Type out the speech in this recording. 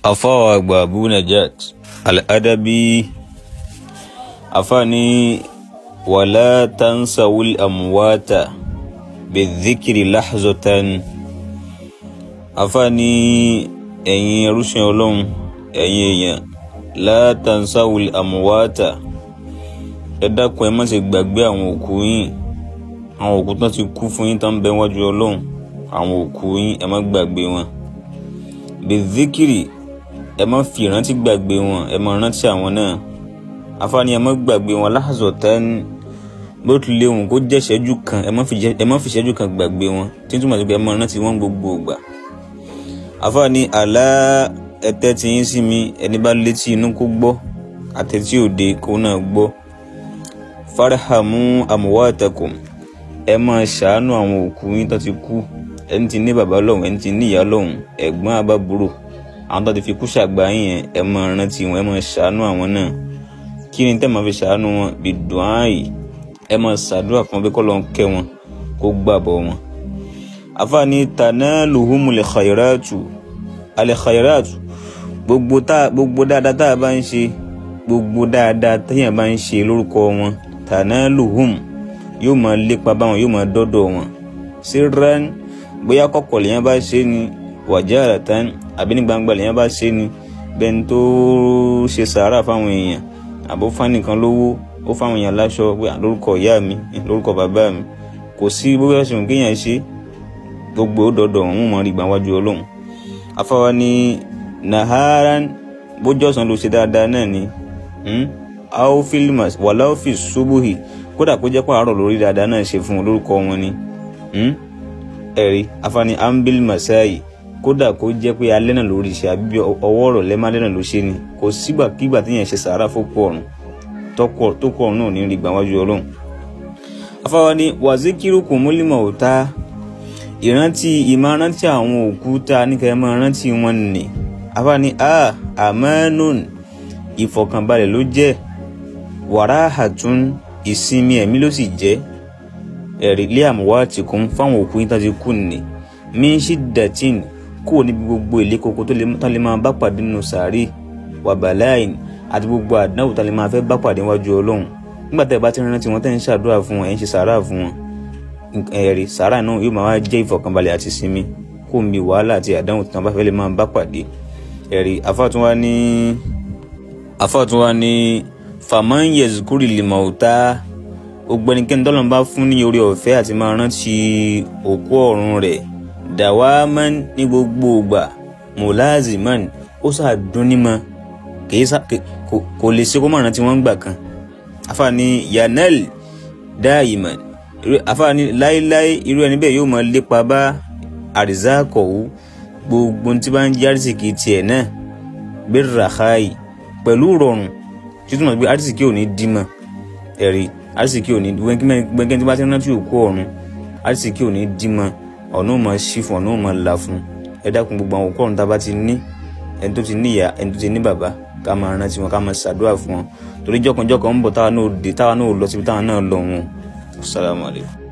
afawa àgbà abu najat al-adabi afani wala tansawul amwata bidhikri lahzatan afani ẹ̀yin ẹrúsìn ọlọ́run ẹ̀yin èèyàn la tansawul amwata ẹ dákun ẹ má ṣe gbàgbé àwọn òkú yín àwọn òkú tán ti kú fún yín tán bẹ wájú ọlọ́run àwọn òkú yín ẹ má gbàgbé wọn bidhikri ẹ má fi ìrántí gbàgbé wọn ẹ má rántí àwọn náà afáàní ẹ má gbàgbé wọn lahzatan bó tilẹ̀ òun kó jẹ́ ìṣẹ́jú kan ẹ má fi ìṣẹ́jú kan gbàgbé wọn tí túmọ̀ sí pé ẹ má rántí wọn gbogbo ìgbà afáàní àlá ẹtẹ́ tí yín sí mi ẹni bá létí inú kó gbọ́ àtẹ̀tí òde kó náà gbọ́ farhamu amwatakum ẹ máa ṣàánú àwọn òkú yín tó ti kú ẹni tí ní bàbá lọ́hùn ẹni tí ní ìyá lọ́hùn ẹ̀gbọ́n àbábúrò àwọn tó ti fi kú ṣàgbà yín yẹn ẹ máa rántí wọn ẹ máa ṣàánú àwọn náà kí ni tẹ́ máa fi ṣàánú wọn bí dùn áàyè ẹ máa ṣàdúrà fún wọn pé kọ́ ló ń kẹ́ wọn kó gbàbọ̀ wọn. àfààní tanaluhumul khairatu al khairatu gbogbo tá gbogbo dáadáa tá a bá ń ṣe gbogbo dáadáa téèyàn bá ń ṣe lórúkọ wọn tanaluhum yóò máa lépa báwọn yóò máa dọ́dọ̀ wọn sirran bóyá kọ̀kọ̀ lèyàn bá ṣe ni wajaratan àbí ní gbangba lèyàn bá ṣe ni bẹ́ẹ̀ tó ṣe sàárà fáwọn èèyàn àbó fánìkan lówó ó fáwọn èèyàn láṣọ pé lórúkọ ìyá mi lórúkọ bàbá mi kò sí bó bá ṣe kéèyàn ṣe gbogbo ó dọdọ òun mọ ìgbà wájú Ọlọ́run afáwa ní naharan bójọ́sán ló ṣe dáadáa náà ni aofilmas wàláòfì subuhi kódà kó jẹ́ pé àárọ̀ lórí dáadáa náà ṣe fún un lórúkọ wọn ni ẹ̀rí afáni ambil masai kódà kó jẹ́ pé alẹ́ náà lórí ṣe àbí ọwọ́ ọ̀rọ̀ lẹ́mọ́lẹ́ náà ló ṣe ni kò sígbàkígbà téèyàn ṣe sàárà fókù ọ̀run tó kọ ọ̀run náà ní rí gbà wájú ọlọ́run. afáwa ni wàzíkírù kò múlímọ̀ òta ìrántí ìmárántí àwọn òkú tá a níkà ẹ máa rántí wọn nì afáwa ni a àmánùn ìfọ̀kànbalẹ̀ ló jẹ́ wàrà àtún ìsinmi ẹ̀mí ló sì jẹ́ ẹ̀rí lé àmúwá tìkún fáwọn òkú yín tá ti kú nì mí ṣídàtìn kúrò níbi gbogbo ilé koko tó lè máa bá pàdé nínú sàárè wàbàláìn àti gbogbo àdánwò tó lè máa fẹ́ bá pàdé wájú ọlọ́run nígbà tẹ́ ẹ bá ti rántí wọn tẹ́ ń ṣàdúrà fún wọn ẹ̀ ń ṣe sàárà fún wọn ẹ̀rí sàárà náà yóò máa jẹ́ ìfọ̀kànbalẹ̀ àti sinmi kó mi wàhálà àti àdánwò tó bá fẹ́ lè máa bá pàdé ẹ̀rí afáàtúnwá ní afáàtúnwá ní fàmán yẹzukúrì lìmọ̀ọ́tà gbogbo ẹnikẹ́ni tọ́lọ́run bá fún ní orí ọ̀fẹ́ àti máa rántí òkú ọ̀run rẹ̀ dàwámán ní gbogbo ìgbà mùláàzìmán ó sàdúnímọ̀ kò lè ṣe kó mọ̀ràn tí wọ́n ń gbà kan afáàní yanel dáìmán afáàní láéláé irú ẹni bẹ́ẹ̀ yóò máa lépa bá àrísàkọ̀wú gbogbo tí bá ń jẹ́ àrísìkì tiẹ̀ náà bẹ́ẹ̀ ràkáì pẹ̀lú rọrùn títúmọ̀ pé àrísìkì ò ní dímọ̀ ẹ̀rí àrísìkí ò ní gbẹ́ngẹ́ tí bá ti rántí òkú ọ̀run àrísìkí ò ní dímọ̀ ọ̀nà ò máa ṣí fún ọ̀nà ò máa là fún ẹ dákun gbogbo àwọn òkú ọ̀run tá a bá ti ní ẹni tó ti ní ìyá ẹni tó ti ní bàbá ká máa rántí wọn ká máa ṣàdúrà fún wọn torí jọkànjọkàn ń bọ̀ táwa náà dé táwa náà lọ síbi táwa náà lọ wọn. Assalamu alaikum.